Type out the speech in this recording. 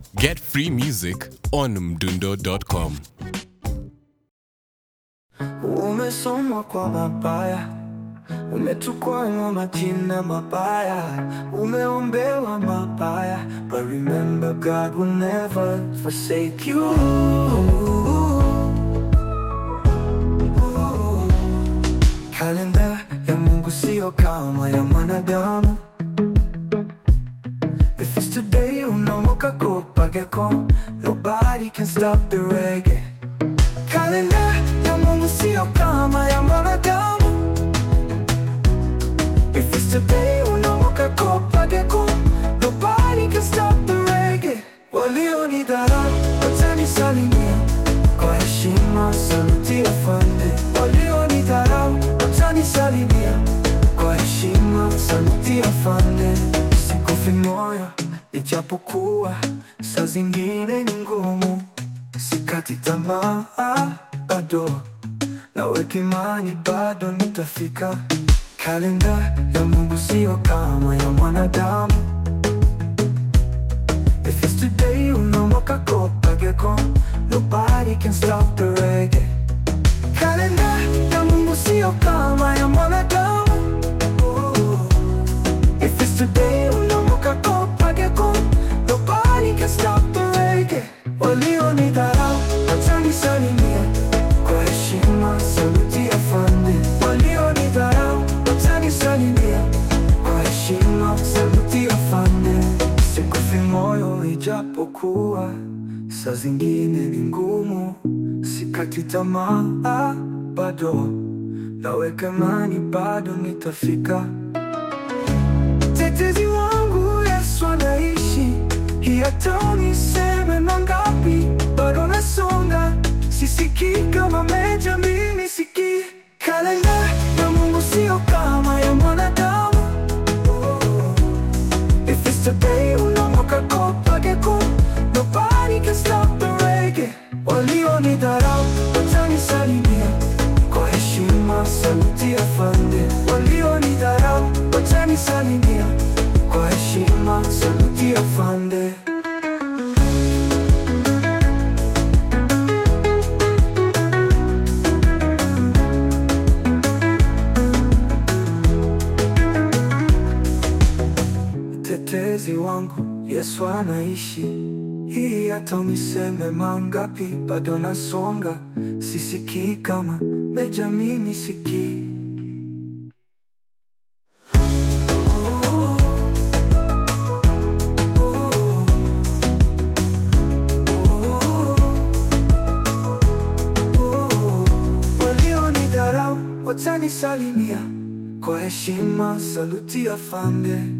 Get free music on mdundo.com. Umesomwa kwa mabaya, umetukwa na majina mabaya, umeombewa mabaya, but remember God will never forsake you. Kalenda ya Mungu sio kama ya mwanadamu. If it's today unaamka kupageko, nobody can stop the reggae. Kalenda ya Mungu sio kama ya mwanadamu. If it's today unaamka kupageko, nobody can stop the reggae. Walionidharau watanisalimia kwa heshima, saluti afande. Walionidharau watanisalimia kwa heshima, saluti afande. Sikufi moyo ijapokuwa saa zingine ni ngumu, sikati tamaa bado, naweka imani bado nitafika. Kalenda ya Mungu sio kama ya mwanadamu. If it's today unaamka kopageko, nobody can stop the reggae. Kalenda ya Mungu sio kama ya mwanadamu. If it's today unaamka kopageko, nobody can stop the reggae. Walionidharau watanisalimia kwa heshima, saluti afande. Walionidharau watanisalimia kwa heshima, saluti afande. Sikufi moyo ijapokuwa saa zingine ni ngumu, sikati tamaa bado, naweka imani bado nitafika. Tetezi wangu Yesu anaishi, hii hata uniseme mangapi, bado nasonga, sisikii kama meja, mimi sikii. Kalenda ya Mungu sio kama ya mwanadamu. If it's today unaamka kopageko, nobody can stop the reggae. Walionidharau watanisalimia kwa heshima, saluti afande. Walionidharau watanisalimia kwa heshima, saluti afande. Mtetezi wangu Yesu anaishi, hii hata uniseme mangapi, bado nasonga, sisikii kama meja, mimi sikii. Walionidharau watanisalimia kwa heshima, saluti afande.